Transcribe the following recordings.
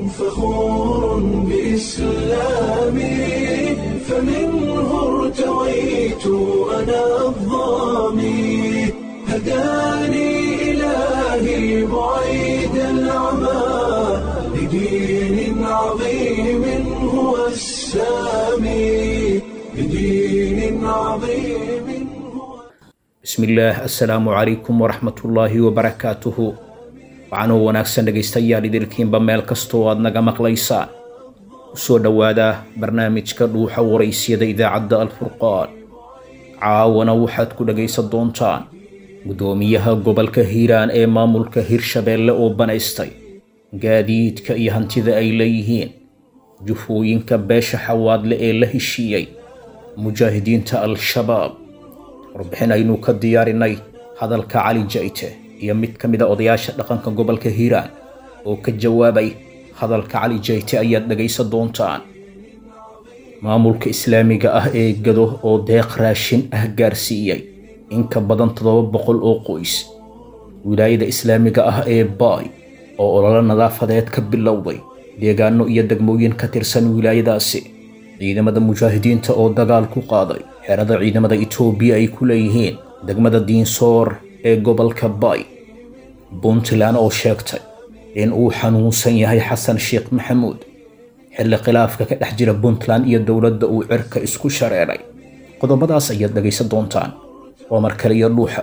فخور بإسلامي فمنه ارتويت أنا الظامي هداني إلهي بعيد العمى لدين عظيم هو السامي لدين عظيم هو bismillaah assalaamu calaykum waraxmatullaahi wabarakaatuhu waxaanoo wanaagsan dhegaystayaal idilkiinba meel kastoo aad naga maqlaysaan usoo dhowaada barnaamijka dhuuxa waraysyada idaacadda alfurqaan caawana waxaad ku dhegaysan doontaan guddoomiyaha gobolka hiiraan ee maamulka hirshabeelle oo banaystay gaadiidka iyo hantida ay leeyihiin jufooyinka beesha xawaadle ee la heshiiyey mujaahidiinta al-shabaab warbixin aynu ka diyaarinay hadalka cali jayte iyo mid ka mid a odayaasha dhaqanka gobolka hiiraan oo ka jawaabay hadalka cali jayte ayaad dhegaysan doontaan maamulka islaamiga ah ee gado oo deeq raashin ah gaarsiiyey in ka badan toddoba boqol oo qoys wilaayada islaamiga ah ee baay oo ololo nadaafadeed ka bilowday deegaano iyo degmooyin ka tirsan wilaayadaasi ciidamada mujaahidiinta oo dagaal ku qaaday xerada ciidamada itoobiya ay ku leeyihiin degmada diinsoor ee gobolka bay puntland oo sheegtay in uu xanuunsan yahay xasan sheekh maxamuud xilli khilaafka ka dhex jira puntland iyo dowladda uu cirka isku shareeray qodobadaas ayaad dhegaysan doontaan waa mar kale iyo dhuuxa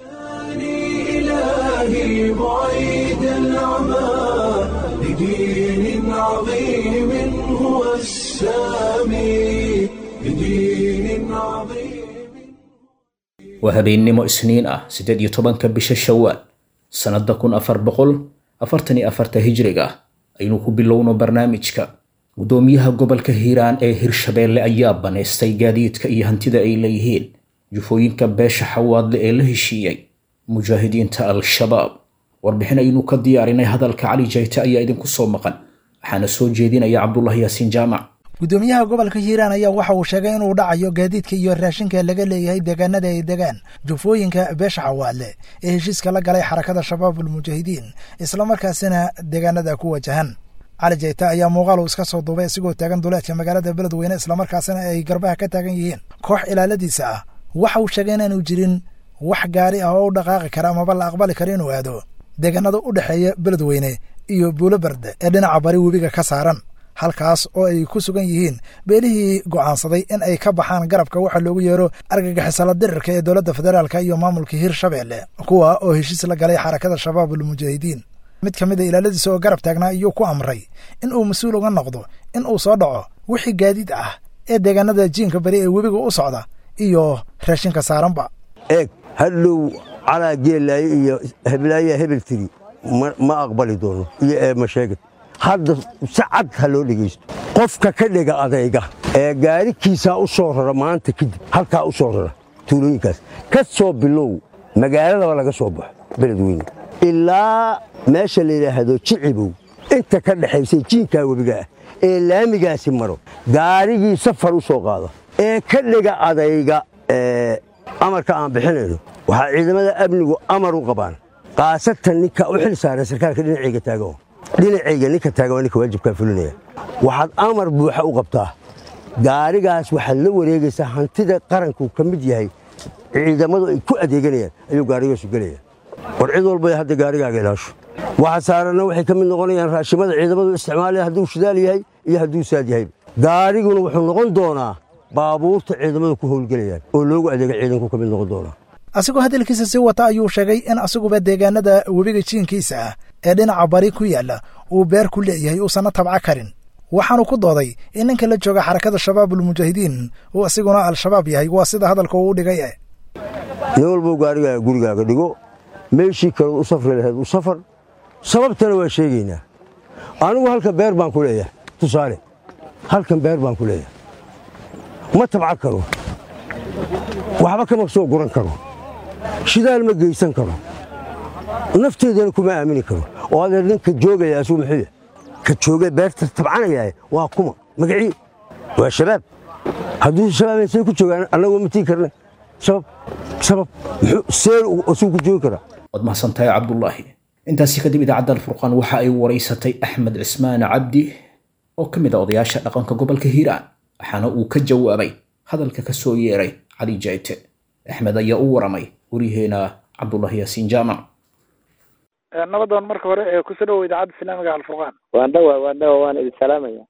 إلهي بعيد العمى لدين عظيم هو السامي لدين عظيم waa habeennimo isniin ah siddeed iyo tobanka bisha shawaal sannadda kun afar boqol afartan iyo afarta hijriga aynu ku bilowno barnaamijka guddoomiyaha gobolka hiiraan ee hirshabeelle ayaa banaystay gaadiidka iyo hantida ay leeyihiin jufooyinka beesha xawaadle ee la heshiiyey mujaahidiinta al-shabaab warbixin aynu ka diyaarinay hadalka cali jayte ayaa idinku soo maqan waxaana soo jeedinaya cabdullah yaasiin jaamac guddoomiyaha gobolka hiiraan ayaa waxa uu sheegay inuu dhacayo gaadiidka iyo raashinka laga leeyahay deegaanada ay degaan jufooyinka beesha xawaadle ee heshiiska la galay xarakada shabaabul mujaahidiin islamarkaasina deegaanada ku wajahan cali jayta ayaa muuqaal iska soo duubay isigoo taagan duleedka magaalada beledweyne islamarkaasina ay garbaha ka taagan yihiin koox ilaaladiisa ah waxa uu sheegay inaanu jirin wax gaari ah oo u dhaqaaqi kara amaba la aqbali karo inuu aado deegaanada u dhexeeya beledweyne iyo buulo berde ee dhinaca bari webiga ka saaran halkaas oo ay ku sugan yihiin beelihii go'aansaday in ay ka baxaan garabka waxa loogu yeero argagixisala dirirka ee dowladda federaalk iyo maamulka hirshabeelle kuwa oo heshiis la galay xarakada shabaabul mujaahidiin mid ka mid a ilaaladiisa oo garab taagnaa iyuu ku amray in uu mas-uul uga noqdo in uu soo dhaco wixii gaadiid ah ee deegaanada jiinka bari ee webiga u socda iyo raashinka saaranba eeg hadhow calaa geelaaye iyo heblaayaa hebel tiri ma aqbali doono iyo eema sheegad hadda si cad ha loo dhegaysto qofka ka dhega adayga ee gaarikiisaa u soo rara maanta kadib halkaa u soo rara tuulooyinkaas ka soo bilow magaaladaba laga soo baxo beledweyne ilaa meesha la yidhaahdo jicibow inta ka dhexaysay jiinkaa webiga ah ee laamigaasi maro gaarigii safar u soo qaada ee ka dhega adayga amarka aan bixinayno waxaa ciidamada amnigu amar u qabaan kaasatan ninka u xil saaran sarkaalka dhinacayga taagan dhinacayga ninka taagan waa ninka waajibkaa fulinaya waxaad amar buuxa u qabtaa gaarigaas waxaad la wareegaysaa hantida qaranku ka mid yahay ciidamadu ay ku adeeganayaan ayuu gaarigaasu gelaya war cid walba hadda gaarigaaga ilaasho waxa saaranna waxay ka mid noqonayaan raashimada ciidamadu isticmaalaya hadduu shidaal yahay iyo hadduu saad yahay gaariguna wuxuu noqon doonaa baabuurta ciidamadu ku howlgelayaan oo loogu adeega ciidanku ka mid noqon doonaa asigoo hadalkiisa sii wata ayuu sheegay in asiguba deegaanada webiga jiinkiisa ah ee dhinaca bari ku yaalla uu beer ku leeyahay uusanna tabca karin waxaanu ku dooday in ninka la jooga xarakada shabaabul mujaahidiin uu asiguna al-shabaab yahay waa sida hadalka uu u dhigay nin walbou gaarigaaga gurigaaga dhigo meeshii kale u safri lahayd u safar sababtana waa sheegaynaa anigu halkan beer baan ku leeyahay tusaale halkan beer baan ku leeyahay ma tabca karo waxba kama soo guran karo shidaal ma geysan karo nafteedana kuma aamini karo oo adeer ninka joogaya asuu muxuu yahay ka jooga beerta tabcanaya waa kuma magacii waa shabaab hadduu shabaab say ku joogaan annagoo ma tii karna sabab sabab muxuu see asuu ku joogi karaa waad mahadsantahay cabdulaahi intaasi kadib idaacadda alfurqaan waxa ay waraysatay axmed cismaan cabdi oo ka mid a odayaasha dhaqanka gobolka hiiraan waxaana uu ka jawaabay hadalka ka soo yeeray cali jayte axmed ayaa u waramay waryaheena cabdullahi yaasiin jaamac nabadoon marka hore ee kusoo dhawow idaacadda islaamiga alfurqaan waan dhawa waan dhawa waan idin salaamaya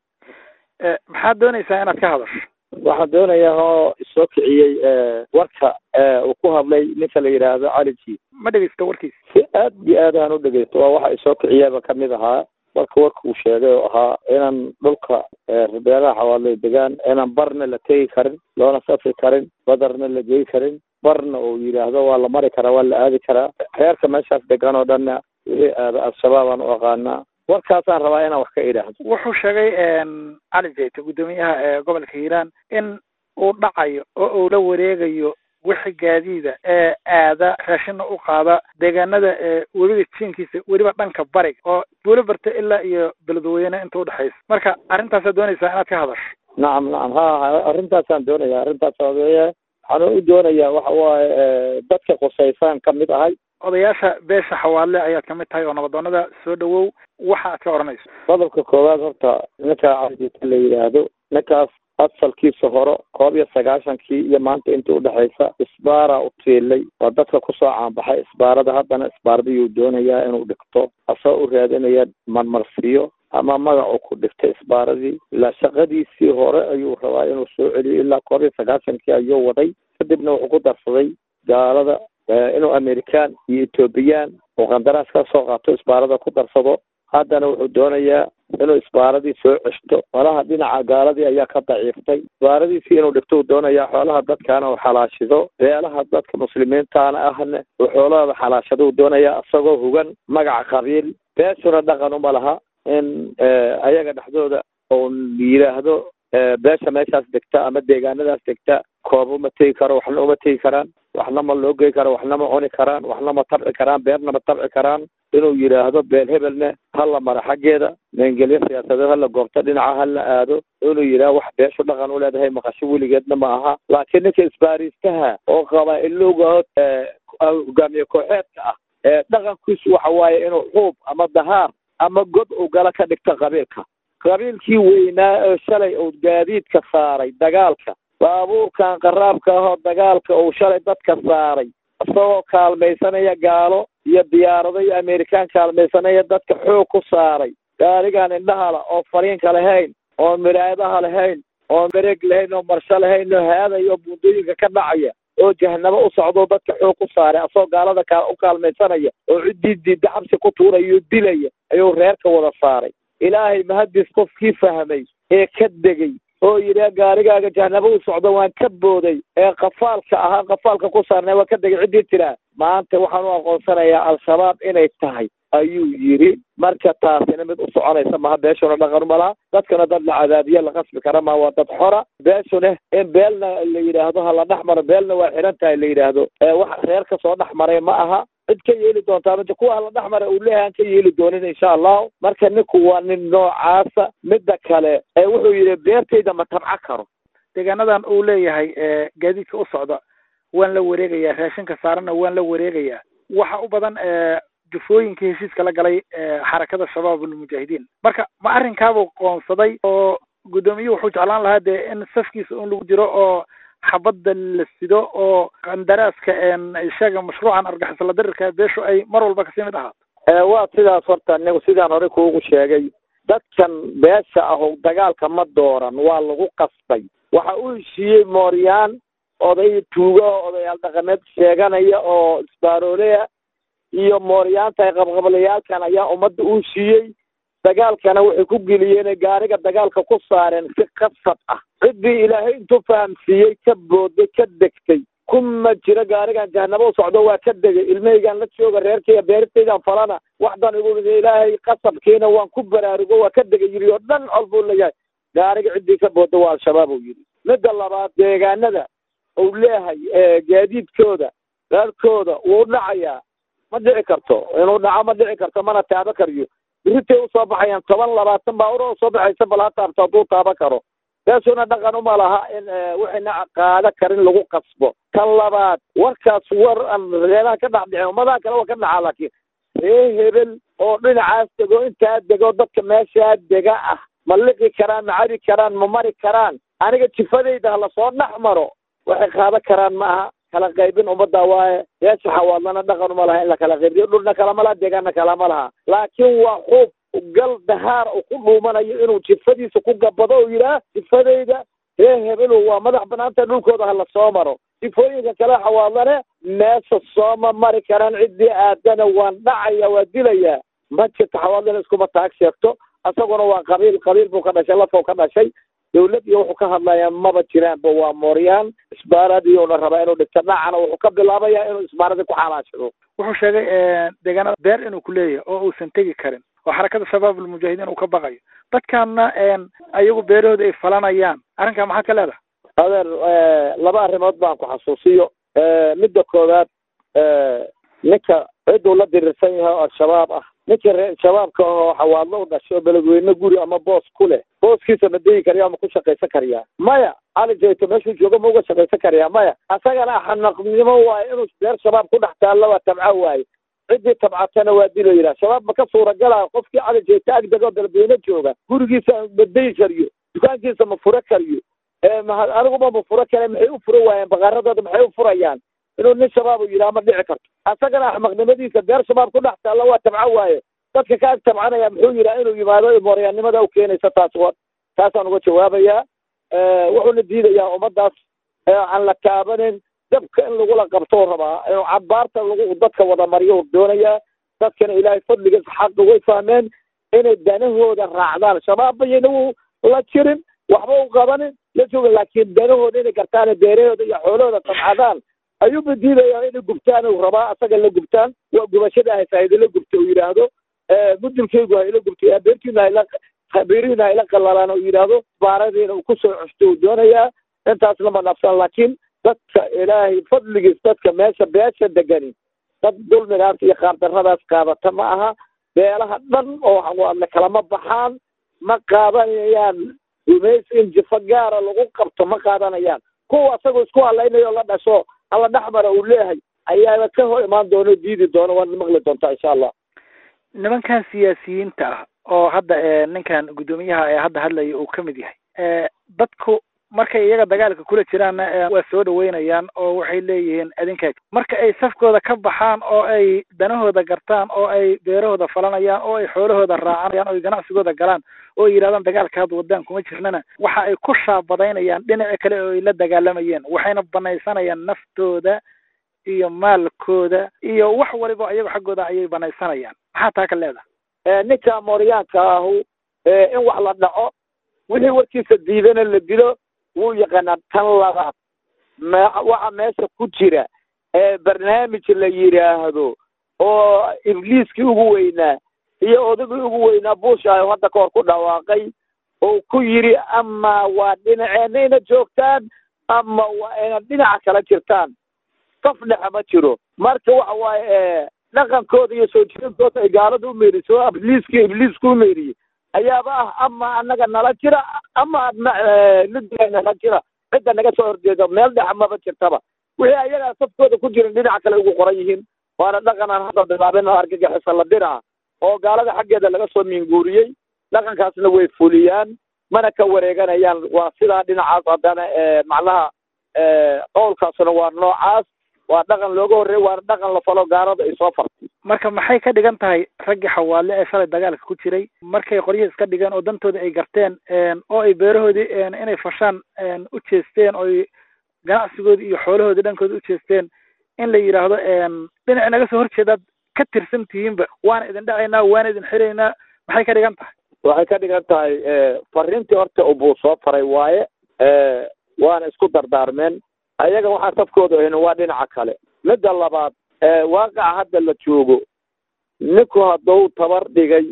maxaad doonaysaa inaad ka hadasho waxaan doonayaa oo isoo kiciyey warka uu ku hadlay ninka la yidhaahdo cali ji ma dhegeysto warkiisa si aad iyo aad aan u dhegeysto waa waxa isoo kiciyaba kamid ahaa marka warka uu sheegay oo ahaa inaan dhulka beeraha xawaaley degaan inaan barna la tegi karin loona safri karin badarna la geyi karin barna uu yidhaahdo waa la mari karaa waa la aadi karaa reerka meeshaas degan oo dhanna wixii aada al-shabaab aan u aqaanaa warkaasaan rabaa inaan wax ka idhaahdo wuxuu sheegay cali jayte guddoomiyaha ee gobolka hiiraan in uu dhacayo oo uu la wareegayo wixii gaadiida ee aada raashina u qaada deegaanada ee webiga jiinkiisa weliba dhanka bariga oo buulo barta ilaa iyo beledweyne inta udhexaysa marka arrintaasaad doonaysaa inaad ka hadasho nacam nacam ha arrintaasaan doonaya arrintaas odeeye waxaan u doonayaa waxa waaye dadka qusaysaan ka mid ahay odayaasha beesha xawaale ayaad kamid tahay oo nabadoonada soo dhawow waxa aad ka odhanayso qodobka koowaad horta ninka calijita la yidhaahdo ninkaas asalkiisa hore koob iyo sagaashankii iyo maanta inta udhexaysa isbaara u tiilay waa dadka kusoo caanbaxay isbaarada haddana isbaaradiyuu doonayaa inuu dhigto asoo u raadinaya marmarsiyo ama magacu ku dhigtay isbaaradii ilaa shaqadiisii hore ayuu rabaa inuu soo celiyo ilaa koob iyo sagaashankii ayuu waday kadibna wuxuu ku darsaday gaalada inuu american iyo ethoobiyan uu qandaraas ka soo qaato isbaarada ku darsado haddana wuxuu doonayaa inuu isbaaradii soo ceshto malaha dhinaca gaaladii ayaa ka daciiftay isbaaradiisii inuu dhigto uu doonayaa xoolaha dadkaana uu xalaashido beelaha dadka muslimiintaana ahna uu xoolahooda xalaashado uu doonayaa isagoo hugan magaca qabiil beeshuna dhaqan uma laha in ayaga dhexdooda uu yidhaahdo beesha meeshaas degta ama deegaanadaas degta koob uma tegi karo waxna uma tegi karaan waxna ma loo gey karo waxna ma cuni karaan waxna ma tabci karaan beerna ma tabci karaan inuu yidhaahdo beel hebelna hala mara xaggeeda meengelyo siyaasadeed hala goobto dhinaca hala aado inuu yidhaahdo wax beeshu dhaqan u leedahay maqasho weligeedna ma aha laakiin ninka isbaariistaha oo qabaa-ilowga hogaamiye kooxeedka ah ee dhaqankiisu waxa waaye inuu xuub ama dahaar ama god uu gala ka dhigto qabiilka qabiilkii weynaa oo shalay uu gaadiidka saaray dagaalka baabuurkan qaraabka ahoo dagaalka uu shalay dadka saaray isagoo kaalmaysanaya gaalo iyo diyaarado iyo amerikaan kaalmaysanaya dadka xoog ku saaray gaarigaan indhahala oo fariinka lahayn oo miraayadaha lahayn oo mareeg lahayn oo marsho lahayn oo haadaya oo buundooyinka ka dhacaya oo jahanabo u socdo dadka xoog ku saaray asagoo gaalada ka u kaalmaysanaya oo ciddii diidda xabsi ku tuuraya oo dilaya ayuu reerka wada saaray ilaahay mahadis qofkii fahmay ee ka degay oo yidhi gaarigaaga jahanabo u socdo waan ka booday ee qafaalka ahaa qafaalka ku saarnay waan ka degay ciddii tiraa maanta waxaan u aqoonsanayaa al-shabaab inay tahay ayuu yidhi marka taasina mid u soconaysa maha beeshuna dhaqan ma laha dadkana dad la cadaabiye la qasbi kara ma waa dad xora beeshuna in beelna la yidhaahdo ha la dhex maro beelna waa xiran tahay la yidhaahdo wax reer ka soo dhex maray ma aha cid ka yeeli doontaa mid kuwa hala dhex mara uu leeyahay aan ka yeeli doonin insha allahu marka ninku waa nin noocaasa midda kale wuxuu yidhi beertayda ma tabco karo deegaanadan uu leeyahay gaadiidka u socda waan la wareegayaa raashinka saaranna waan la wareegayaa waxa u badan jufooyinka heshiiska la galay xarakada shabaab almujaahidiin marka ma arrinkaabuu qoonsaday oo guddoomiyuhu wuxuu jeclaan lahaa dee in safkiisa un lagu jiro oo xabadda la sido oo qandaraaska sheega mashruucan argixisala dirirka beeshu ay mar walba kasii mid ahaato waa sidaas horta anigu sidaan hore kuugu sheegay dadkan beesha aho dagaalka ma dooran waa lagu qasbay waxa u heshiiyey mooryaan oday tuugo odayaal dhaqameed sheeganaya oo isbaaroolea iyo mooryaanta qabqablayaalkan ayaa ummadda u heshiiyey dagaalkana waxay ku geliyeen gaariga dagaalka ku saareen si qasab ah ciddii ilaahay intuu fahamsiiyey ka booday ka degtay kuma jiro gaarigan jahanabo u socdo waa ka degay ilmahaygaan la jooga reerkayga beertaydan falana waxdan igu ilaahay qasabkiina waan ku baraarugo waa ka degay yidhi oo dhan col buu leeyahay gaariga ciddii ka booda waa al-shabaab uu yidhi midda labaad deegaanada uu leeyahay gaadiidkooda reerkooda wuu dhacayaa ma dhici karto inuu dhaco ma dhici karto mana taabo kariyo biritay usoo baxayaan toban labaatan baaur oo soo baxaysa bal ha taabto hadduu taabo karo beesuna dhaqan uma laha in waxayna qaado karin lagu qasbo tan labaad warkaas war aan reeraha ka dhex dhicin ummadaha kale waa ka dhacaa laakiin ree hebel oo dhinacaas dego intaa dego dadka meeshaa dega ah ma liqi karaan ma cabi karaan ma mari karaan aniga jifadayda lasoo dhex maro waxay qaadan karaan ma aha kala qaybin ummadda waaye yeesha xawaadlana dhaqan uma laha in la kala qaybiyo dhulna kalama laha deegaanna kalama laha laakiin waa xuub gal dahaar uu ku dhuumanayo inuu jifadiisa ku gabado oo yidhaah jifadayda ree hebelu waa madax banaanta dhulkooda ha la soo maro sifooyinka kale xawaadlane meesha sooma mari karaan ciddii aadana waan dhacaya waa dilayaa ma jirto xawaadlana iskuma taag sheegto isaguna waa qabiil qabiil buu ka dhashay lafow ka dhashay dawlad iyo wuxuu ka hadlayaa maba jiraanba waa mooryaan isbaaradiyuuna rabaa inuu dhigto dhacana wuxuu ka bilaabayaa inuu isbaaradii ku xalaashado wuxuu sheegay deegaanada beer inuu ku leeyahay oo uusan tegi karin oo xarakada shabaab almujaahidiin uu ka baqayo dadkaana ayagu beerahooda ay falanayaan arrinkaa maxaad ka leedahay adeer laba arrimood baan ku xasuusiyo midda koowaad ninka cidduu la dirirsan yahay oo al-shabaab ah ninka ree shabaabka ahoo xawaadlo u dhashay oo beledweyne guri ama boos ku leh booskiisa ma degi karya ma ku shaqaysan karyaa maya cali jayto meeshuu joogo ma uga shaqaysan karyaa maya asagana xanaqnimo waayo inuu beer shabaab ku dhex taallo waa tabca waaye ciddii tabcatana waa dilo yidhaha shabaab ma ka suuragalaayo qofkii cali jayto agdegoo beledweyne jooga gurigiisa ma degi kariyo dukaankiisa ma furo kariyo aniguba ma furo kale maxay u furo waayeen baqaaradooda maxay u furayaan inuu nin shabaab u yidhaha ma dhici karto asagana axmaqnimadiisa beer shabaab ku dhex taalla waa tabco waaye dadka ka ag tabcanaya muxuu yidhaha inuu yimaado mooryaannimada u keenaysa taas wa taasaan uga jawaabayaa wuxuuna diidayaa ummaddaas aan la taabanin dabka in lagula qabtou rabaa inuu cabaarta lagu dadka wada mariyo doonayaa dadkana ilaahay fadligiis xaqa way fahmeen inay danahooda raacdaan shabaabba yayna la jirin waxba u qabanin la joogin laakiin danahooda inay gartaan beerahooda iyo xoolahooda tabcadaan ayuuba diidayaa inay gubtaan uu rabaa asaga la gubtaan waa gubashada haysa haydala gubta uu yidhaahdo mudulkaygu hayla gubtay beertiina hayla beerihiina hayla qalalaan uu yidhaahdo baaradiina uu kusoo custo uu doonayaa intaasna ma nafsan laakiin dadka ilaahay fadligiis dadka meesha beesha degani dad dulmigaas iyo qaardarradaas qaadata ma aha beelaha dhan oo xawaadle kalama baxaan ma qaadanayaan gumays in jifo gaara lagu qabto ma qaadanayaan kuwa asagoo isku halaynayo la dhasho alla dhexmara uu leeyahay ayaaba ka hor imaan doono diidi doono waad maqli doontaa insha allah nimankan siyaasiyiinta ah oo hadda ninkan guddoomiyaha ee hadda hadlaya uu ka mid yahay dadku markay iyaga dagaalka kula jiraanna waa soo dhaweynayaan oo waxay leeyihiin adinka marka ay safkooda ka baxaan oo ay danahooda gartaan oo ay beerahooda falanayaan oo ay xoolahooda raacanayaan oo ay ganacsigooda galaan oo ay yidhahdaan dagaalka hadda wadaan kuma jirnana waxa ay ku shaabadaynayaan dhinaca kale oo ay la dagaalamayeen waxayna banaysanayaan naftooda iyo maalkooda iyo wax waliba iyago xaggooda ayay banaysanayaan maxaa taa ka leedahay ninka mooryaanka ahu in wax la dhaco wixii warkiisa diidana la dilo wuu yaqaanaa tan labaad me waxa meesha ku jira ee barnaamij la yidhaahdo oo ibliiskii ugu weynaa iyo odagii ugu weynaa buushayo hadda kahor ku dhawaaqay oo ku yidhi ama waa dhinaceena ina joogtaan ama waa ina dhinaca kala jirtaan saf dhexe ma jiro marka waxa waaye dhaqankooda iyo soo jirintooda ay gaalada u meeriso ibliiskii ibliisku u meeriyey ayaaba ah ama anaga nala jira ama adna lidiga nala jira cidda naga soo horjeeda meel dhexa maba jirtaba wixii ayagaa safkooda ku jirin dhinaca kale ugu qoran yihiin waana dhaqan aan hadda bilaabin oo argagixisa la dira oo gaalada xaggeeda laga soo minguuriyey dhaqankaasna way fuliyaan mana ka wareeganayaan waa sidaa dhinacaas haddana macnaha qowlkaasna waa noocaas waa dhaqan looga horreey waana dhaqan la falo gaalada ay soo fartay marka maxay ka dhigan tahay raggii xawaale ee shalay dagaalka ku jiray markay qoryihi iska dhigeen oo dantooda ay garteen oo ay beerahoodii inay fashaan u jeesteen oo ay ganacsigoodii iyo xoolahoodii dhankooda u jeesteen in la yidhaahdo dhinaci naga soo horjeedaad ka tirsan tihiinba waana idin dhacaynaa waana idin xiraynaa maxay ka dhigan tahay waxay ka dhigan tahay fariintii horta ubuu soo faray waaye waana isku dardaarmeen ayaga waxaa safkooda ahin waa dhinaca kale midda labaad waaqaca hadda la joogo ninku hadduu tabar dhigay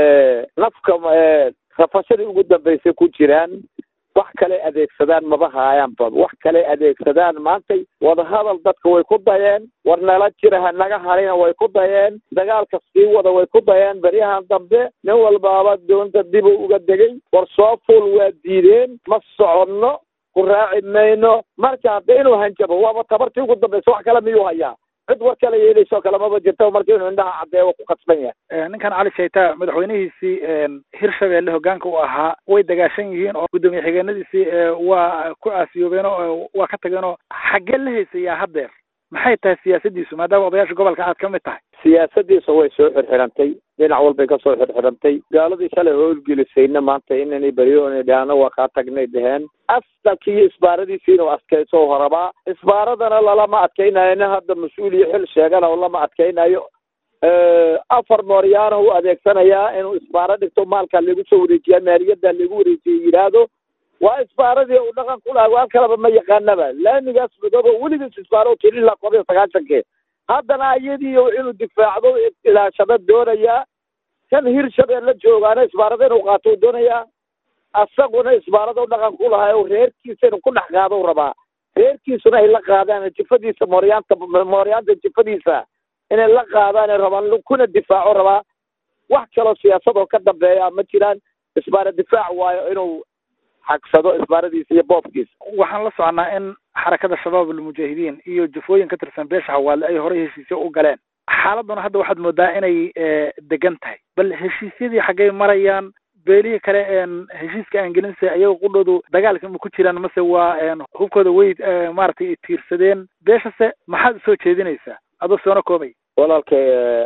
nafka rafashadii ugu dambaysay ku jiraan wax kale adeegsadaan maba haayaanba wax kale adeegsadaan maantay wadahadal dadka way ku dayeen war nala jira ha naga harina way ku dayeen dagaalka sii wada way ku dayeen beryahan dambe nin walbaaba doonta dibu uga degay war soo fuul waa diideen ma soconno ku raaci mayno marka hadda inuu hanjabo waaba tabartii ugu dambaysa wax kale miyuu hayaa cid war kala yeelayso kale maba jirto marka inuu indhaha caddeeyo ku qasban yahay ninkan cali shayta madaxweynihiisii hirshabeelle hogaanka u ahaa way dagaashan yihiin oo guddoomiye xigeenadiisii waa ku aasiyoobeen oo waa ka tageen oo xaggee la haysayaa haddeer maxay tahay siyaasadiisu maadaama odayaasha gobolka aad ka mid tahay siyaasadiisa way soo xirxirantay dhinac walbay ka soo xirxirantay gaaladii shalay howlgelisayna maanta inanay beryoona dhahno waa kaa tagnay dheheen asalkii iyo isbaaradiisiina adkayso horabaa isbaaradana lalama adkaynayo nin hadda mas-uul iyo xil sheegana oo lama adkaynayo afar mooryaana u adeegsanayaa inuu isbaaro dhigto maalkaa lagu soo wareejiyaa maaliyadda lagu wareejiya yidhaahdo waa isbaaradii uu dhaqan ku laha waan kalaba ma yaqaanaba laamigaas madooba weligiis isbaaro tiri ilaa koob iyo sagaashankii haddana iyadii inuu difaacdo ilaashado doonayaa kan hirshabeelle joogaana isbaarada inuu qaato doonayaa asaguna isbaarada dhaqan ku lahaa reerkiisa inuu ku dhex qaado rabaa reerkiisuna ay la qaadaan jifadiisa mooryaanta mooryaanta jifadiisa inay la qaadaan rabaan kuna difaaco rabaa wax kaloo siyaasadoo ka dambeeya ma jiraan isbaara difaac waayo inuu xagsado isbaaradiisa iyo boobkiisa waxaan la soconaa in xarakada shabaab almujaahidiin iyo jufooyin ka tirsan beesha hawaale ay horey heshiisyo u galeen xaaladuna hadda waxaad moodaa inay degan tahay bal heshiisyadii xaggay marayaan beelihii kale heshiiska aan gelinse ayaga qudhoodu dagaalka ma ku jiraan mase waa hubkooda way maaragtay tiirsadeen beeshase maxaad usoo jeedinaysaa adoo soona koobay walaalkay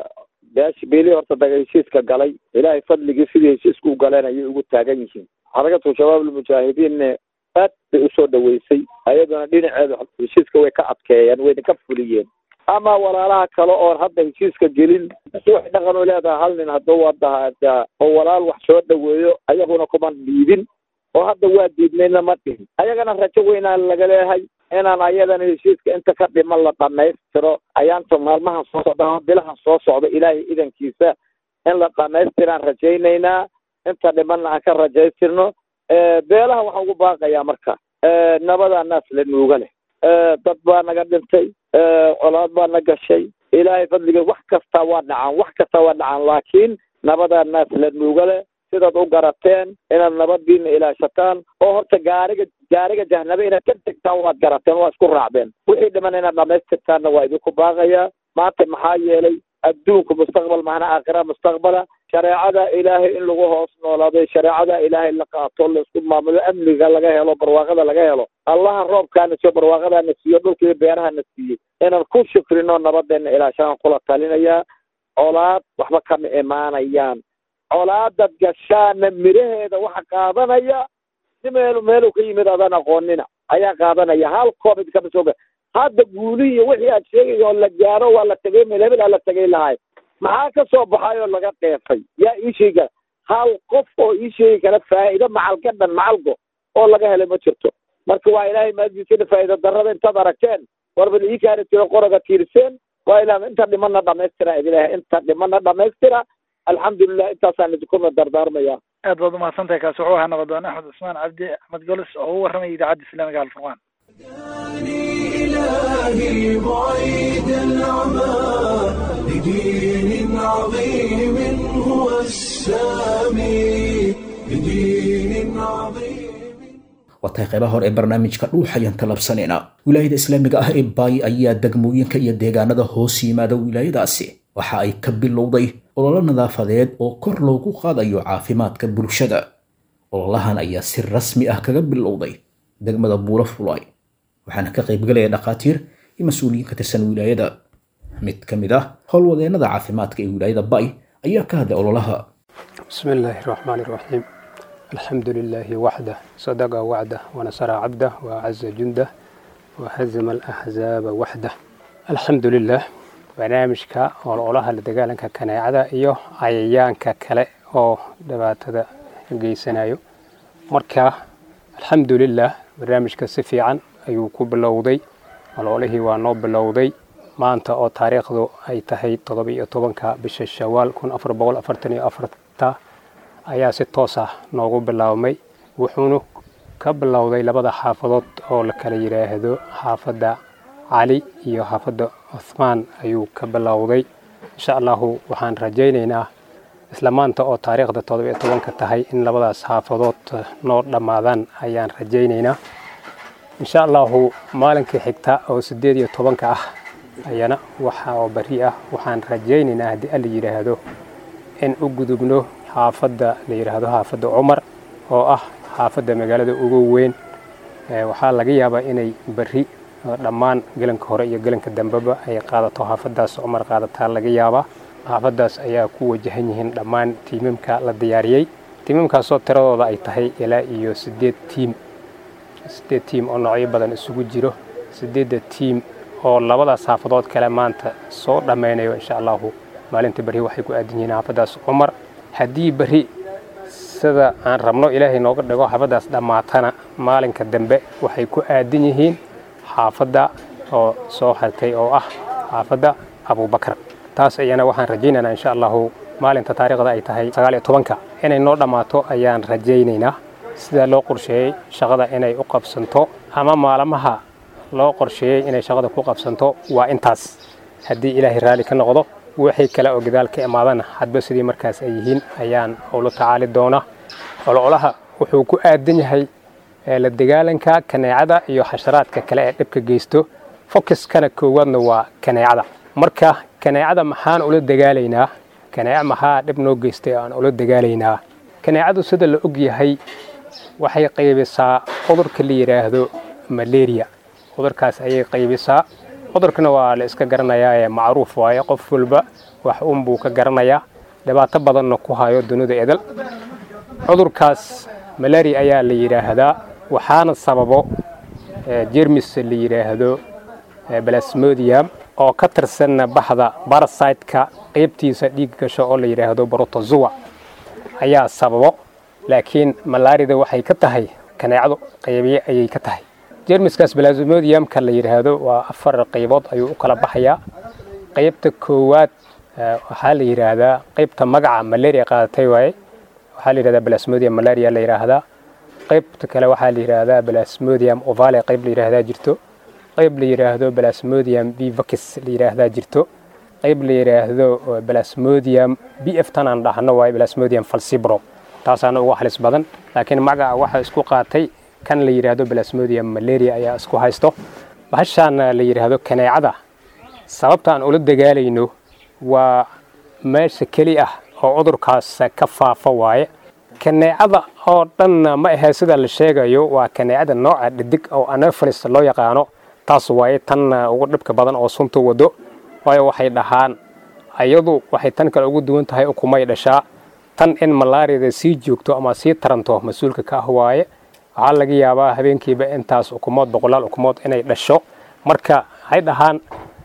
beesh beelihii horta daga heshiiska galay ilaahay fadligii sidii heshiiska u galeen ayay ugu taagan yihiin xarakatu shabaab almujaahidiinne aad bay usoo dhaweysay ayaduna dhinaceeda heshiiska way ka adkeeyeen wayna ka fuliyeen ama walaalaha kale oon hadda heshiiska gelin waxay dhaqan u leedahay hal nin hadduu wadaha oo walaal wax soo dhaweeyo ayaguna kuma dhiidin oo hadda waa diidnayna ma dhihin ayagana rajo weynaan laga leeyahay inaan ayadana heshiiska inta ka dhiman la dhamaystiro ayaanta maalmahan soo socda bilahan soo socda ilaahay idankiisa in la dhamaystiraan rajaynaynaa inta dhimanna aan ka rajaystirno beelaha waxaan ugu baaqayaa marka nabadaa naas la nuuga leh dad baa naga dhintay colaad baa na gashay ilaahay fadligeed wax kastaa waa dhacaan wax kastaa waa dhacaan laakiin nabadaa naas la nuuga leh sidaad u garateen inaad nabadiina ilaashataan oo horta gaariga gaariga jahnabe inaad ka degtaan waad garateen waa isku raacdeen wixii dhiman inaad dhamaystirtaanna waa idinku baaqayaa maanta maxaa yeelay adduunku mustaqbal mahna aakhira mustaqbala shareecada ilaahay in lagu hoos noolaado shareecada ilaahay la qaato laisku maamulo amniga laga helo barwaaqada laga helo allaha roobkaana siiyo barwaaqadaana siiyo dhulka iyo beerahana siiyey inaan ku shukrino nabadeena ilaashaan kula talinayaa colaad waxba kama imaanayaan colaadad gashaana miraheeda waxa qaadanaya si meelu meelu ka yimid adaan aqoonina ayaa qaadanaya hal covid kama sooga hadda guulihii iyo wixii aad sheegay oo la gaaro waa la tegay meel hebel aa la tegay lahay maxaa ka soo baxay oo laga dheefay yaa ii sheega hal qof oo ii sheegi kara faa'iido macal ka dhan macalgo oo laga helay ma jirto marka waa ilaahay maadiisina faa'iido darrada intaad aragteen warbal ii kaani tiro qoroga tiirseen waa ilaa inta dhimana dhamaystira idilahay inta dhimana dhamaystira alxamdulilah intaasaan idinkuna dardaarmaya aad baad umahadsan tahay kaasi wuxuu ahaa nabadoon axmed cusmaan cabdi axmed golis oo u warramaya idaacadda islaamiga alfurqaan إلهي بعيد العمى لدين عظيم هو السامي لدين عظيم waa tahay qaybaha hore ee barnaamijka dhuuxayaan talabsanayna wilaayada islaamiga ah ee baay ayaa degmooyinka iyo deegaanada hoos yimaada wilaayadaasi waxa ay ka bilowday ololo nadaafadeed oo kor loogu qaadayo caafimaadka bulshada ololahan ayaa si rasmi ah kaga bilowday degmada buulo fulay waxaana ka qaybgalaya dhakhaatiir iyo mas-uuliyiin ka tirsan wilaayada mid ka mid ah howlwadeennada caafimaadka ee wilaayada bay ayaa ka hadlay ololaha بسم الله الرحمن الرحيم الحمد لله وحده صدق وعده ونصر عبده وأعز جنده وهزم الأحزاب وحده الحمد لله barnaamijka ololaha la dagaalanka kaneecada iyo cayayaanka kale oo dhibaatada geysanayo marka alxamdulilah barnaamijka si fiican ayuu ku bilowday ololihii waa noo bilowday maanta oo taariikhdu ay tahay toddoba-iyo tobanka bisha shawaal kun afar boqol afartan iyo afarta ayaa si toos ah noogu bilaabmay wuxuuna ka bilowday labada xaafadood oo la kala yidhaahdo xaafadda cali iyo xaafadda cuthmaan ayuu ka bilowday insha allahu waxaan rajaynaynaa isla maanta oo taariikhda toddoba iyo tobanka tahay in labadaas xaafadood noo dhammaadaan ayaan rajaynaynaa insha allahu maalinkii xigta oo siddeed iyo tobanka ah ayana waxa oo bari ah waxaan rajaynaynaa haddii alla yidhaahdo in u gudubno xaafadda la yidhaahdo xaafadda cumar oo ah xaafadda magaalada ugu weyn waxaa laga yaabaa inay beri dhammaan gelanka hore iyo gelanka dambeba ay qaadato xaafaddaas cumar qaadataa laga yaabaa xaafaddaas ayaa ku wajahan yihiin dhammaan tiimamka la diyaariyey tiimamkaasoo tiradooda ay tahay ilaa iyo siddeed tiim siddeed tiim oo noocyo badan isugu jiro siddeedda tiim oo labadaas xaafadood kale maanta soo dhammaynayo insha allahu maalinta berri waxay ku aadan yihiin xaafaddaas cumar haddii berri sida aan rabno ilaahay nooga dhigo xaafaddaas dhammaatana maalinka dambe waxay ku aadan yihiin xaafadda oo soo hartay oo ah xaafadda abubakar taas ayana waxaan rajaynaynaa insha allahu maalinta taariikhda ay tahay sagaal iyo tobanka inay noo dhammaato ayaan rajaynaynaa sidaa loo qorsheeyey shaqada inay u qabsanto ama maalmaha loo qorsheeyey inay shaqada ku qabsanto waa intaas haddii ilaahay raalli ka noqdo wixii kale oo gadaal ka imaadana hadba sidii markaas ay yihiin ayaan ula tacaali doonaa ololaha wuxuu ku aadan yahay la dagaalanka kaneecada iyo xasharaadka kale ee dhibka geysto focuskana koowaadna waa kaneecada marka kaneecada maxaan ula dagaalaynaa kaneeca maxaa dhib noo geystay aan ula dagaalaynaa kaneecadu sida la og yahay waxay qaybisaa cudurka la yidhaahdo malaria cudurkaas ayay qaybisaa cudurkana waa la iska garanayaa ee macruuf waaye qof walba wax unbuu ka garanayaa dhibaato badanna ku hayo dunida edel cudurkaas malaria ayaa la yidhaahdaa waxaana sababo jermis la yidhaahdo balasmodium oo ka tirsanna baxda barasiteka qaybtiisa dhiig gasho oo la yidhaahdo brotozoa ayaa sababo laakiin malaarida waxay ka tahay kaneecadu qaybiye ayay ka tahay jermiskaas balasmodiumka la yidhaahdo waa afar qaybood ayuu u kala baxayaa qaybta koowaad waxaa la yidhaahdaa qaybta magaca malaria qaadatay waaye waxaa la yidhahdaa balasmodium malaria la yidhaahdaa qaybta kale waxaa la yidhaahdaa balasmodium ovale qayb la yidhaahdaa jirto qayb la yidhaahdo balasmodium vivacis la yidhaahdaa jirto qayb la yidhaahdo balasmodium b f tan aan dhahno waaye balasmodium falcibro taasaana ugu halis badan laakiin magaca waxa isku qaatay kan la yidhaahdo balasmodium malaria ayaa isku haysto bahashaana la yidhaahdo kaneecada sababta aan ula dagaalayno waa meesha keli ah oo cudurkaas ka faafa waaye kaneecada oo dhanna ma ahee sida la sheegayo waa kaneecada nooca dhidig oo anopheles loo yaqaano taas waaye tan ugu dhibka badan oo sunta wado waayo waxay dhahaan ayadu waxay tan kale ugu duwan tahay ukumay dhashaa tan in malaariyada sii joogto ama sii taranto mas-uulka ka ah waaye waxaa laga yaabaa habeenkiiba intaas ukumood boqolaal ukumood inay dhasho marka waxay dhahaan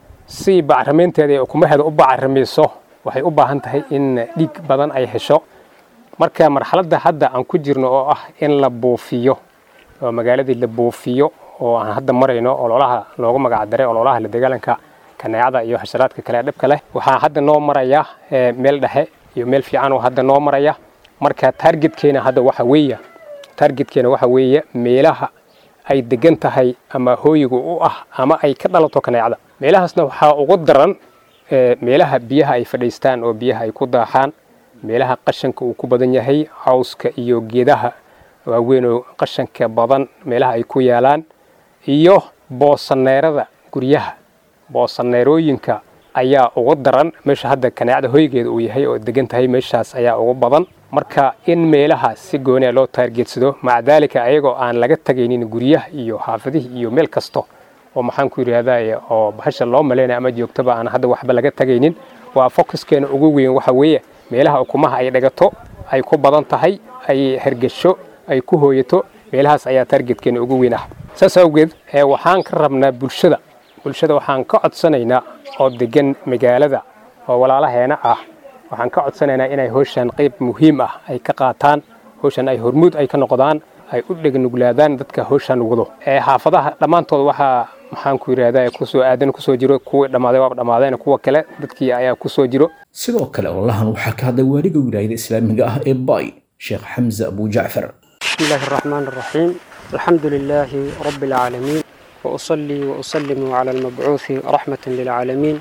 si bacrimaynteeda ee ukumaheeda u bacrimayso waxay u baahan tahay in dhiig badan ay hesho marka marxaladda hadda aan ku jirno oo ah in la buufiyo oo magaaladii la buufiyo oo aan hadda marayno ololaha loogu magacdaray ololaha la dagaalanka kaneecada iyo xasharaadka kale ee dhibka leh waxaa hadda noo maraya meel dhexe iyo meel fiican oo hadda noo maraya marka taargetkeena hadda waxa weeye taargetkeena waxa weeye meelaha ay degan tahay ama hooyiga u ah ama ay ka dhalato kaneecada meelahaasna waxaa ugu daran meelaha biyaha ay fadhiistaan oo biyaha ay ku daaxaan meelaha qashanka uu ku badan yahay cawska iyo geedaha waaweyn oo qashanka badan meelaha ay ku yaalaan iyo boosaneerada guryaha boosaneerooyinka ayaa ugu daran meesha hadda kaneecada hoygeeda uu yahay oo degan tahay meeshaas ayaa ugu badan marka in meelaha si gooniya loo taargeedsado maca daalika ayagoo aan laga tagaynin guryaha iyo xaafadihii iyo meel kasto oo maxaan ku yidhaahdaa oo bahasha loo malaynaya ama joogtaba aan hadda waxba laga tagaynin waa focuskeena ugu weyn waxa weeye meelaha ukumaha ay dhagato ay ku badan tahay ay hergesho ay ku hooyato meelahaas ayaa taargetkeena ugu weyn ah saas awgeed waxaan ka rabnaa bulshada bulshada waxaan ka codsanaynaa oo degan magaalada oo walaalaheena ah waxaan ka codsanaynaa inay howshan qayb muhiim ah ay ka qaataan howshan ay hormuud ay ka noqdaan ay u dhegnuglaadaan dadka howshan wado xaafadaha dhammaantood waxaa maxaan ku yidhahdaa kusoo aadan kusoo jiro kuwii dhammaaday waaba dhammaadeen kuwa kale dadkii ayaa kusoo jiro sidoo kale ololahan waxaa ka hadlay waaliga wilaayada islaamiga ah ee bay sheekh xamse abu jacfar بسم الله الرحمن الرحيم الحمد لله رب العالمين وأصلي وأسلم على المبعوث رحمة للعالمين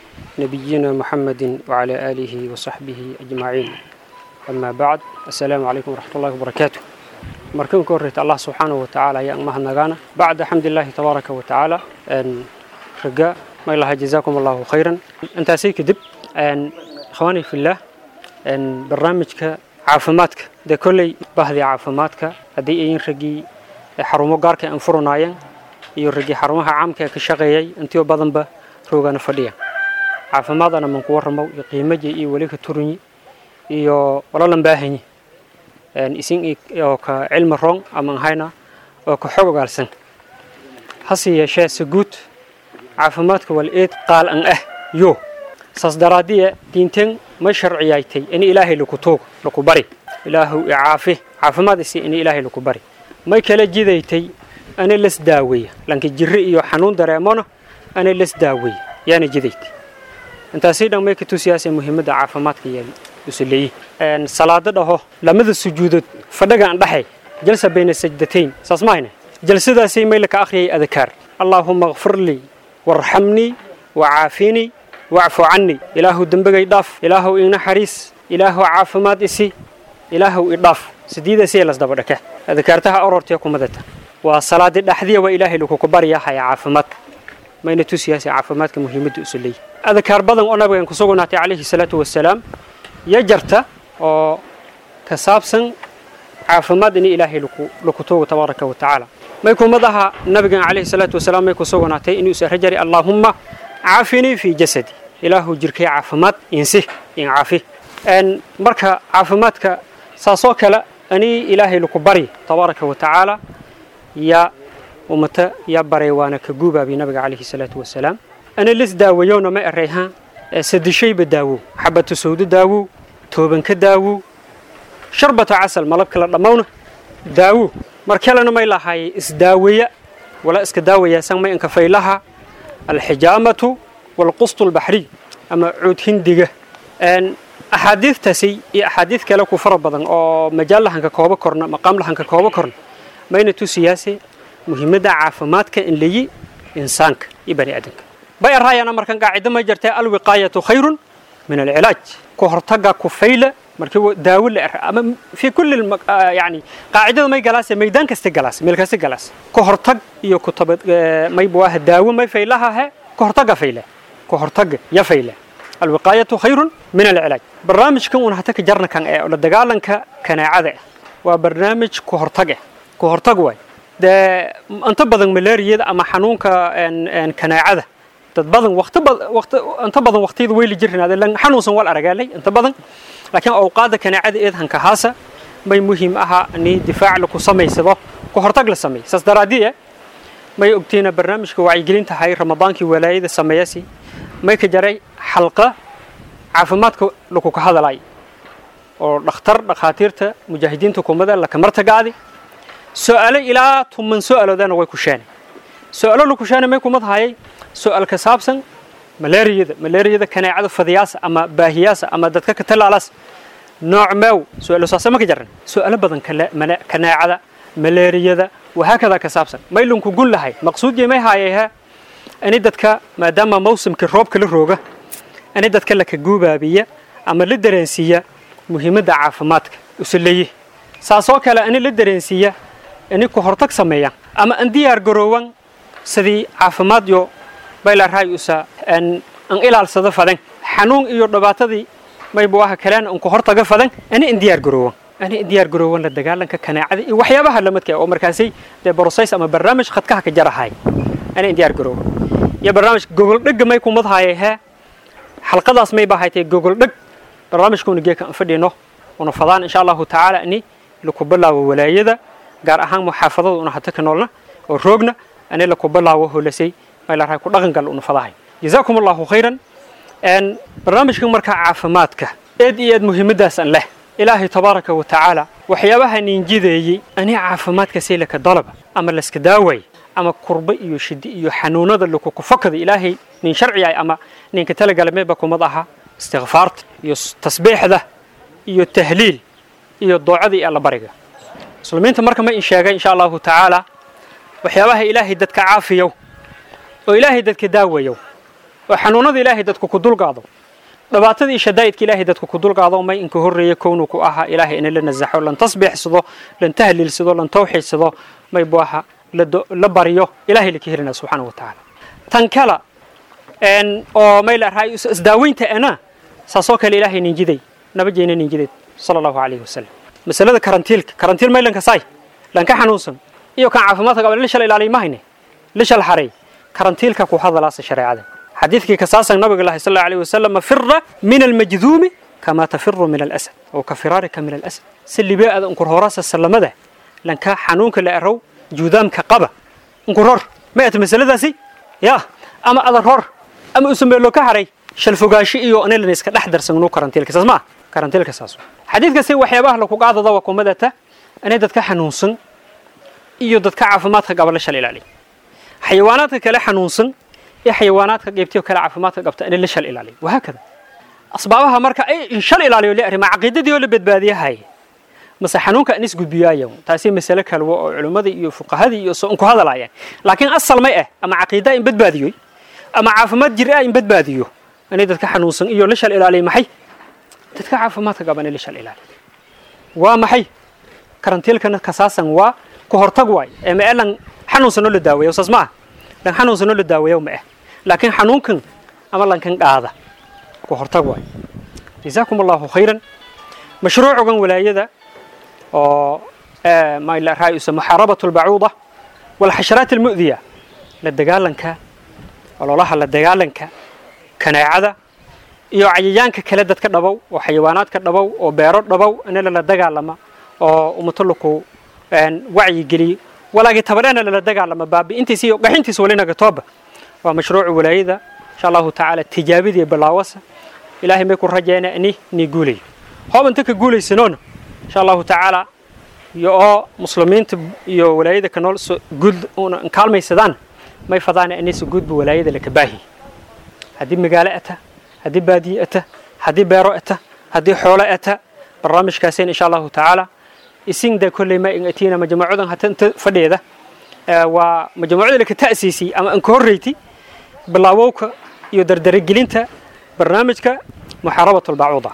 نبينا محمد وعلى آله وصحبه أجمعين أما بعد السلام عليكم ورحمة الله وبركاته مركن كوريت الله سبحانه وتعالى يا أمها النغانا بعد حمد الله تبارك وتعالى أن رجاء may laha jazaakum allahu khayran intaasay kadib ikhwaani fillah barnaamijka caafimaadka dee kolley bahdii caafimaadka haddii ayin raggii xarumo gaarka aan furanaayeen iyo raggii xarumaha caamka ee ka shaqeeyay intiyo badanba roogana fadhiya caafimaadana man ku warramow iyo qiimaji iyo weli ka turanyi iyo walalan baahanyi isin oo ka cilmi roong aman hayna oo ka xog ogaalsan hase yeeshee saguud caafimaadka wal eed qaal an ah yo saas daraadiya diinteen ma sharciyaaytay in ilaahay laku tuugo laku bari ilaahu icaafi caafimaad isi in ilaahay laku bari may kala jidaytay ana las daaweeya lanka jirri iyo xanuun dareemona ana las daaweeya yaana jidaytay intaasii dhan may ka tusiyaasee muhiimadda caafimaadka yaali usuleeyi salaado dhaho lamada sujuudood fadhaga aan dhaxay jalsa bayna sajdatayn saas mahayna jalsadaasay may laka akhriyay adkaar allaahuma kfir lii warxamnii wacaafinii wacfu cannii ilaahu dembegay dhaaf ilaahu ina xariis ilaahu caafimaad isi ilaahu idhaaf sidiidasee las daba dhake adkaartaha orortee kumadata waa salaadi dhaxdiya waa ilaahay lakuku baryahaya caafimaadka mayna tusiyaasee caafimaadka muhiimadda usuleeyi adkaar badan oo nabigan ku sugnaatay calayhi salaatu wasalaam ya jarta oo ka saabsan caafimaad in ilaahay laku tuugo tabaaraka wa tacaala may kumadaha nabigan calayhi salaatu wasalaam may ku sugnaatay inuu isara jari allaahumma caafinii fii jasadi ilaahu jirkay caafimaad insi in caafi marka caafimaadka saasoo kale ani ilaahay laku bari tabaaraka wa tacaala ya ummata ya baray waana ka guubaabi nabiga calayhi salaatu wasalaam ana lis daawayowna ma erayhaan sadishayba daawow xabatu sawdo daawow toobanka daawow sharbata casal malabka la dhammowna daawow mar kalena may lahaayay isdaaweya wala iska daawayaasan may inka faylaha alxijaamatu walqustu albaxriy ama cuud hindiga axaadiidtaasi iyo axaadiid kale ku fara badan oo majaal lahanka kooba korna maqaam lahanka kooba korna mayna tusiyaase muhiimadda caafimaadka in layi insaanka iyo bani aadamka bay araayana markan qaacido ma jirtay alwiqaayatu khayrun min alcilaaj ku hortaga ku fayla markii daawo la er ama fi kulli yani qaacidada may galaase maydaan kasta galaas meel kasta galaas ku hortag iyo ku tabad may buwaha daawo may faylaha he ku hortaga fayla ku hortaga ya fayla alwiqaayatu khayrun min alcilaaj barnaamijkan uun hata ka jarna kan ee la dagaalanka kanaacada waa barnaamij ku hortag ku hortag waay dee inta badan malaariyada ama xanuunka kanaacada dad badan waqti waqti inta badan waqtiyada weyli jirnaade lan xanuunsan wal aragaalay inta badan laakiin awqaada kanaacada eed hanka haasa may muhiim aha ni difaac laku samaysado ku hortag la sameey saas daraadiye may ogtiina barnaamijka wacyigelinta hay ramadaankii walaayada sameeyasi may ka jaray xalqa caafimaadka laku ka hadalay oo dhakhtar dhakhaatiirta mujaahidiinta kumada laka martagaadi su'aalo ilaa tuman su'aaloodana way ku sheenay su'aalo laku sheenay may kumad hayay su'aal ka saabsan malaariyada malaariyada kanaacada fadiyaasa ama baahiyaasa ama dadka ka talaalaas nooc meew su'aalo saasa ma ka jaran su'aalo badan kanaacada malaariyada wahaakada ka saabsan may lunku gun lahay maqsuudii may haayayha ani dadka maadaama mawsimkii roobka la rooga ani dadka laka guubaabiya ama la dareensiiya muhiimadda caafimaadka usuleeye saasoo kale ani la dareensiiya ani ku hortag sameeya ama an diyaar garoowan sidii caafimaad yo baylaaraay usa an an ilaalsado fadan xanuun iyo dhibaatadii maybu waxa kaleen an ku hortaga fadan ani an diyaar garoowan ani an diyaar garoowan la dagaalanka kanaacada iyo waxyaabaha lamadka oo markaasay dee process ama barnaamij khadkaha ka jarahay ani an diyaar garoowan iyo barnaamij gogol dhegga may kumad haayay hee xalqadaas may baahaytay gogol dheg barnaamijkuuna geeka aan fadhino una fadaan insha allahu tacaala ani laku bilaabo walaayada gaar ahaan muxaafadada una hata ka noolna oo roogna ani laku bilaabo holasay maylaarahay ku dhaqan gal una fadahay jazaakum allahu khayran barnaamijkan markaa caafimaadka eed iyo eed muhiimadaas an leh ilaahay tabaaraka wa tacaala waxyaabaha ninjideeyey ani caafimaadka saylaka dalaba ama laska daaway ama kurba iyo shidi iyo xanuunada lakukufakada ilaahay nin sharciyahay ama ninka talagalameeba kumad aha istikfaarta iyo tasbiixda iyo tahliil iyo doocada iyo allabariga muslimiinta marka ma in sheegay insha allahu tacaala waxyaabaha ilaahay dadka caafiyow oo ilaahay dadka daawayow oo xanuunada ilaahay dadku ku dulqaado dhibaatada iyo shadaa'idka ilaahay dadku ku dulqaado may inka horreeya kownu ku ahaa ilaahay ina la nasaxo lan tasbiixsado lan tahliilsado lan tawxiidsado may bu aha la baryo ilaahay laka helina subxaana wa tacaala tan kala oo mayla raay isdaaweynta ana saasoo kale ilaahay ninjiday nabajeena ninjideed sala allahu calayhi wasalam masalada karantiilka karantiil maylanka saay lanka xanuunsan iyo kan caafimaadka qaba lishal ilaaliy mahayne lishal xaray karantiilka ku hadalaasa shareecada xadiidkii kasaasan nabiga lahi sal allahu alayhi wasalam fira min almajduumi kama tafiru min alasad oo ka firaarika min alasad si libeada unkur horaasa salamada lanka xanuunka la arow juudaamka qaba unkur hor ma ata masaladaasi ya ama adan hor ama usameelo ka haray shal fogaashi iyo anilan iska dhex darsannu karantiilka saas ma karantiilka saas xadiidkasi waxyaabaha lagu qaadada waa kumadata inay dadka xanuunsan iyo dadka caafimaadka qaba la shal ilaaliy xayawaanaadka kale xanuunsan iyo xayawaanaadka qaybtiyo kale caafimaadka qabta inay la shal ilaaliy wahaakada asbaabaha marka ay in shal ilaaliyo la arrima caqiidadii oo la badbaadiyahay mase xanuunka in isgudbiyaayo taasi masale kale oo culimmada iyo fuqahadii iyo soo ku hadalaayeen laakiin asal may ah ama caqiida in badbaadiyo ama caafimaad jir ah in badbaadiyo inay dadka xanuunsan iyo la shal ilaaliy maxay dadka caafimaadka qaban la shal ilaaliy waa maxay karantiilkana kasaasan waa ku hortag waay ee ma lan xanuunsanoo la daaweeyo saas ma ah lan xanuunsanoo la daaweeyo ma ah laakiin xanuunkan ama lankan qaada ku hortag waay jazaakum allahu khayran mashruucugan walaayada oo ma la raayusa muxaarabatu albacuuda walxasharaat almu'diya la dagaalanka ololaha la dagaalanka kanaacada iyo cayayaanka kale dadka dhabow oo xayawaanaadka dhabow oo beero dhabow in lala dagaalama oo umatalaku wacyi geliyo walaagi tabarena lala dagaalama baabi'intiisa iyo qaxintiisa walinaga tooba waa mashruucu walaayada insha allahu tacaala tijaabidii bilaawasa ilaahay may ku rajeena ini ni guulayo hoob inta ka guulaysanoona insha allahu tacaala iyo oo muslimiinta iyo walaayada ka nool guud kaalmaysadaan may fadaana inaysa guudba walaayada laka baahi haddii magaalo ata haddii baadiye ata haddii beero ata haddii xoolo ata barnaamijkaaseen insha allahu tacaala isinda kolley ma in atiina majmuucadan hata inta fadheeda waa majmuucada laka ta'siisay ama anka horreyti bilaawowka iyo dardaragelinta barnaamijka muxaarabatu albacuuda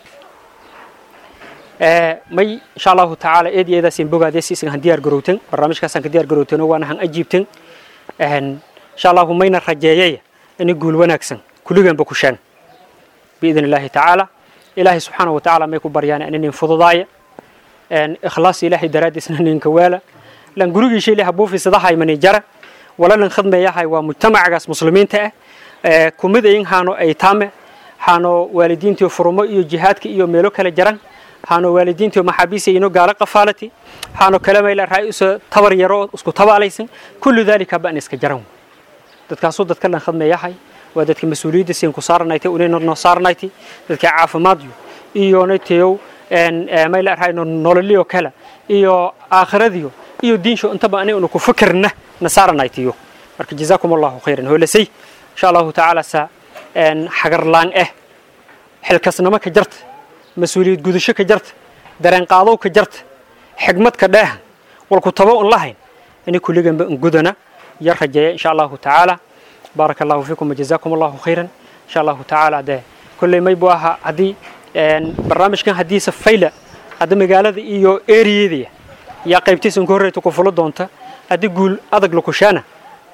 may insha allahu tacaala eed iyo eedaasin bogaadesi isaga han diyaar garowtan barnaamijkaasaan ka diyaar garowtano waana han ajiibtan insha allahu mayna rajeeyaya inay guul wanaagsan kulliganba ku shean biidn illaahi tacaala ilaahay subxaana wa tacaala may ku baryaan inanin fududaaya ikhlaas ilaahay daraaddiisna ninka waala lan gurigiisha ilaah buufisadahay mani jara wala lan khadmeeyahay waa mujtamacagaas muslimiinta ah kumid ayin haano aytaame haano waalidiintiyo furumo iyo jihaadka iyo meelo kale jaran haano waalidiintiyo maxaabiisa ino gaalo qafaalati haano kale mayla raayusa tabar yaro isku tabaalaysan kullu daalika baan iska jaran dadkaasuu dadka lan khadmeeyahay waa dadka mas-uuliyadda siin ku saaranaytay unayna noo saaranaytay dadka caafimaadyo iyo naytayow mayla raayno nololiyo kale iyo aakhiradiyo iyo diinsho intaba anay unu ku fikirna na saaranaytiyo marka jazaakum allahu khayran hoolasay insha allahu tacaala sa xagarlaan ah xilkasnimo ka jarta mas-uuliyad gudasho ka jarta dareen qaadow ka jarta xigmad ka dheehan walku tabo un lahayn inay kulliganba un gudana yar rajeeya insha allahu tacaala baaraka allahu fiikum wajazaakum allahu khayran insha allahu tacaala dee kolley may buu ahaa haddii barnaamijkan haddiisa fayla hadda magaalada iyo eriyadaya yaa qaybtiisa unka horreyta ku fulo doonta haddii guul adag lakushaana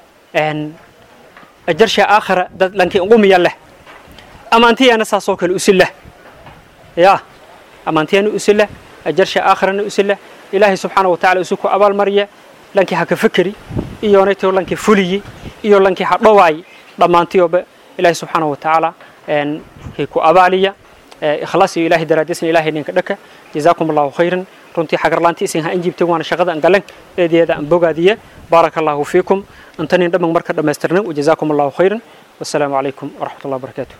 ajarsha aakhira dad lankii umiya leh amaantiyana saasoo kale usi leh ya amaantiyana usi leh ajarsha aakhirana usi leh ilaahay subxaana watacaala usi ku abaalmariya lankii ha ka fikeri iyo nayto lankii fuliyi iyo lankii ha dhowaayi dhammaantiyoba ilaahay subxaana watacaala hay ku abaaliya ikhlaas iyo ilaahay daraadiisna ilaahay ninka dhaka jazaakum allahu khayran runtii xagarlaanti isin ha anjiibtay waana shaqada an galan eedeeda aan bogaadiye baaraka allahu fiikum antanin dhamman marka dhammaystirnan wajazaakum allahu khayran wassalaamu calaykum waraxmat allah wabarakaatu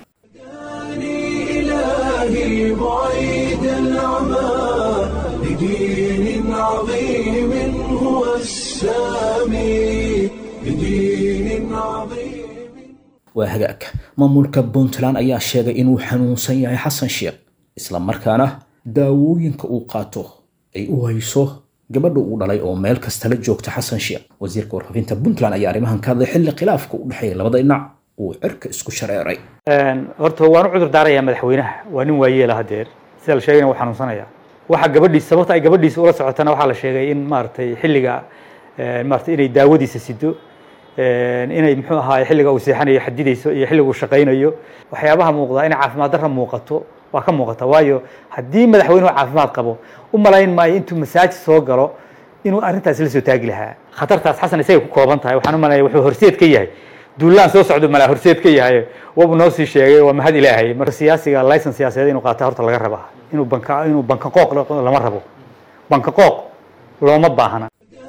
إلهي بعيد العمى لدين عظيم هو السامي لدين عظيم waa hagaag maamulka puntland ayaa sheegay inuu xanuunsan yahay xasan sheekh isla markaana daawooyinka uu qaato ay u hayso gabadha uu dhalay oo meel kasta la joogta xasan sheekh wasiirka warfaafinta puntland ayaa arrimahan ka hadlay xilli khilaafka u dhexeeya labada dhinac uu cirka isku shareeray horta waan u cudur daarayaa madaxweynaha waa nin waayeela hadeer sida la sheegayna waa xanuunsanaya waxa gabadhiis sababta ay gabadhiisa ula socotana waxaa la sheegay in maaragtay xilliga maaragtay inay daawadiisa sido inay muxuu ahaay xilliga uu seexanayo xadidayso iyo xilliga uu shaqaynayo waxyaabaha muuqda inay caafimaad darra muuqato waa ka muuqata waayo haddii madaxweynuhu caafimaad qabo u malayn maayo intuu masaajid soo galo inuu arrintaas la soo taagi lahaa khatartaas xasan isagay ku kooban tahay waxaan u malaya wuxuu horseed ka yahay duulaan soo socdo malaa horseed ka yahay wabu noo sii sheegay waa mahad ilaahay marka siyaasiga laysan siyaasadeed inuu qaata horta laga rabaa inuu banka inuu banka qooq lama rabo banka qooq looma baahna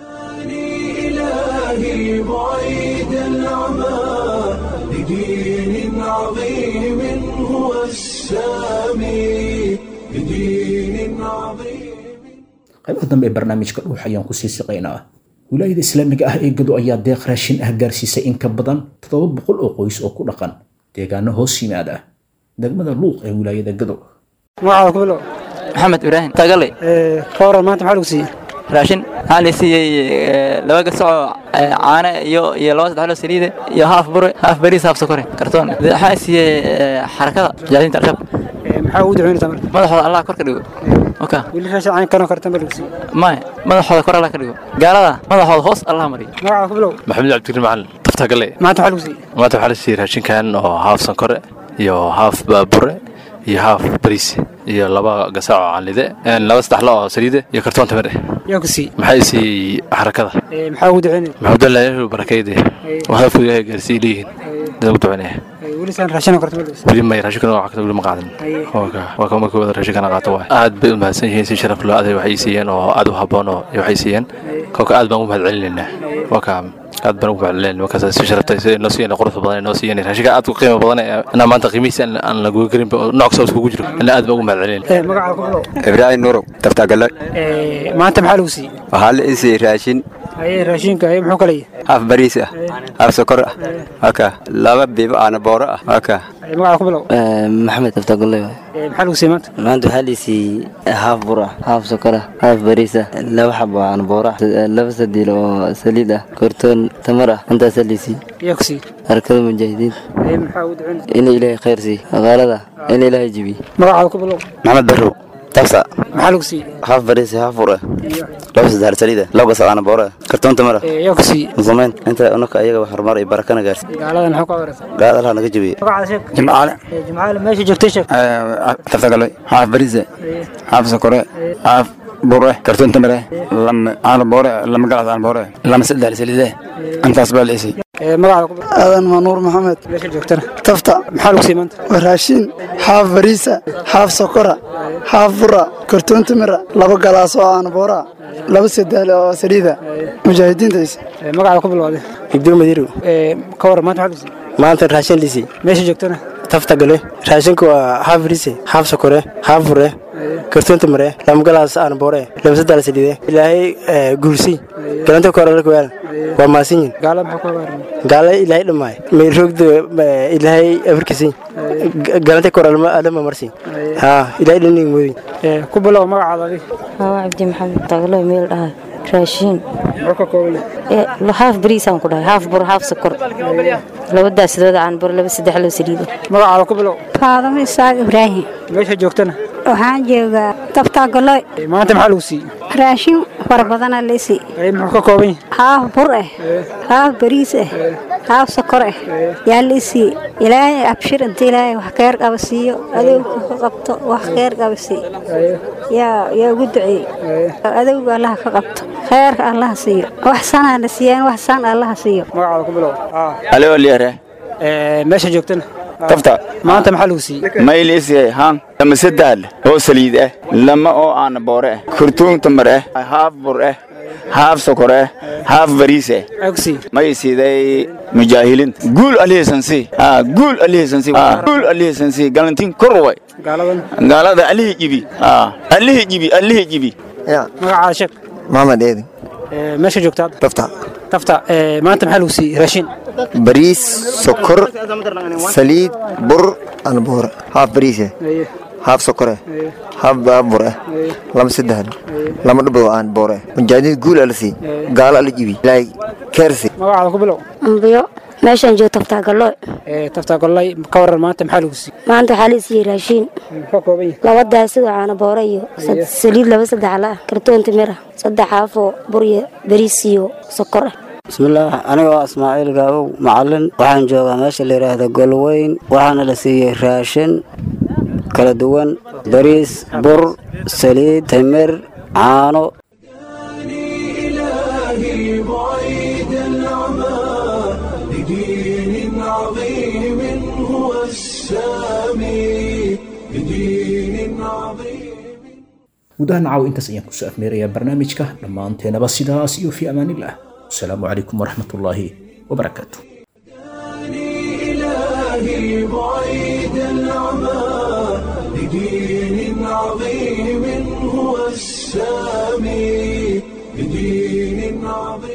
إلهي بعيد العمى لدين عظيم هو السامي لدين عظيم qaybaha dambe ee barnaamijka dhuux ayaan kusii siqaynaa wilaayada islaamiga ah ee gado ayaa deeq raashin ah gaarsiisay in ka badan toddoba boqol oo qoys oo ku dhaqan deegaano hoos yimaada degmada luuq ee wilaayada gado magacaada ku bilow maxamed ibraahim tagale ka waran maanta maxaa lagu siiyey raashin waxaa la siiyey laba gasacoo caane iyo iyo laba saddex loo saliide iyo haaf bure haaf bariis haaf sokore kartoon waxaa siiyey xarakada jaadinta al-shabaab maxaa ugu duceynaysaa marka madaxooda allah kor ka dhigo oka weli raashin cayn kanoo kartan baa lagu siiyey maya madaxooda kor allah ka dhigo gaalada madaxooda hoos allah mariyo magacaada ku bilow maxamed cabdikariim macalin tafta gale maanta maxaa lagu siiyey maanta waxaa la siiyey raashinkan oo haaf sankore iyo haaf baabure iyo haaf bariis iyo laba gasaac oo canlide laba saddex lo oo saliide iyo kartoon tamir eh yaa ku siiyey maxay siiyey xarakada maxaa ugu duceynaya maxamudallah ilaahu barakayde waxaa fuu ilaahay gaarsiiy leeyihiin dad ugu duceynaya weli saan raashinoo kartan baa lagu siiyey weli may raashinkana waa kata weli ma qaadan waa ka markii wada raashinkana qaato waay aad bay u mahadsan yihiin si sharaf loo aday waxay siiyeen oo aad u habboon oo waxay siiyeen kolka aad baan ugu mahad celinaynaa waa ka aad baan ugu mahadcelinayn markaas si sharafta si noo siiyeen quruxda badan noo siiyeen raashinka aad u qiimo badan inaa maanta qiimihiisa aan la goyn karin nooc kasta iskugu jiro ina aad baan ugu mahad celinayn magacaada ku bilow ibraahim nurow taftagale maanta maxaa lagu siiyey waxaa la isii raashin aye raashinka aye muxuu kala yahay haaf bariis ah haaf sokor ah waka laba biibo aana booro ah waka magacaada ku bilow maxamed taftagale maxaa lagu siiyey maanta maanta waxaa liisiiyey haaf bur ah haaf sokor ah haaf bariis ah laba xabo aan booro ah laba sadiil oo saliid ah kortoon tamar ah intaasaa liisiiyey yaa ku siiyey arkada mujaahidiinta aye maxaa ugu duceynaysaa in ilaahay khayr siiy aqaalada in ilaahay jibiy magacaada ku bilow maxamed barrow tafsa maxaa lagu siiyey haaf bariis haaf bur ah laba saddex saliid ah laba gasac aana booro ah kartoon tamar ah yaa ku siiyey muslimiin inta unaka ayaga wax horumar iyo barakana gaarsi gaaladan maxaa ku awaraysaa gaad allah naga jabiye magacaada sheeg jimcaale jimcaale meesha joogtay sheeg taftagale haaf bariise haaf sokore haaf bure kartoon tamare lama aana boore lama galas aan boore lama saddex saliide intaas baa la isay magacaada ku bilow aadan manuur maxamed meesha joogtana tafta maxaa lagu siiyey maanta waa raashin haaf bariisa haaf sokora haaf bura kartoon tamira laba galaas oo aan boora laba sadaal oo saliida mujaahidiintays magacaada ku bilowday ibdur madiirow ka waran maanta maxaa lagu siiyey maanta raashin lisii meesha joogtana tafta gale raashinku waa haaf bariise haaf sokore haaf bure kartoonta mare lama galaas aan boore laba saddex saliide ilaahay guursi galanta koralka waalan waa maasinyin gaala maxaa ku awaaraya gaala ilaahay dhammaay may roogda ilaahay afarkisin galanta koralma adama marsi ha ilaahay dhanig moodin ku bilow magacaada adiga waa cabdi maxamed taglo meel dhahay raashiin muxuu ka kooban yahay haaf bariisaan ku dhahay haaf bur haaf sokor laba daasadooda aan bur laba saddex loo saliida magacaada ku bilow faadamo isaaq ibraahim meesha joogtana waxaan joogaa taftagaloy maanta maxaa lagu siiyey raashin fara badana lisi aye muxuu ka kooban yahay haaf bur ah haaf bariis ah haaf sokor ah yaa lisi ilaahay abshir inta ilaahay wax khayr qaba siiyo adowga ka qabto wax khayr qaba siiyo yaa yaa ugu duceeyey adowga allaha ka qabto khayrka allaha siiyo wax sanaa la siiyaan wax san allaha siiyo magacaada ku bilow alo liare meesha joogtana tafta maanta maxaa lagu siiyey mayliisiyay haan lama saddaal oo saliid ah lama oo aana boore ah kurtuun tamar ah haaf bur ah haaf sokor ah haaf bariis ah may siiday mujaahilinta guul alihisansi guul alihisansi guul alihisansi galantiin kor way gaalada alihi jibi alihi jibi alihi jibi magacaada sheeg maxamed eedin meesha joogta hadda tafta tafta maanta maxaa lagu siiyey raashin bariis sokor saliid bur aan boore haaf bariise haaf sokore haaf baabur ah lama saddex lama dhabo aan boore mujaahidiin guul ala sii gaalo ala jibi ilaahay keersi magacaada ku bilow ambiyo meeshaan joogo taftaagalooy taftaagalooy ka waran maanta maxaa lagu siiyey maanta waxaa la siiyey raashiin muxuu kooban yahay laba daasida caano boore iyo saliid laba saddex la ah kartoon timir ah saddex haafoo bur iyo bariis iyo sokor ah bismillaah anigoo ismaaciil gaabow macalin waxaan joogaa meesha la yidhaahda golweyn waxaana la siiyey raashin kala duwan bariis bur saliid timir caano إلهي بعيد العمى لدين عظيم هو السامي لدين عظيم gudaha nacaw intaas ayaan kusoo afmeerayaa barnaamijka dhammaanteenaba sidaas iyo fi amaanillah asalaamu calaykum waraxmatullaahi wabarakaatu إلهي بعيد العمى لدين عظيم هو السامي لدين عظيم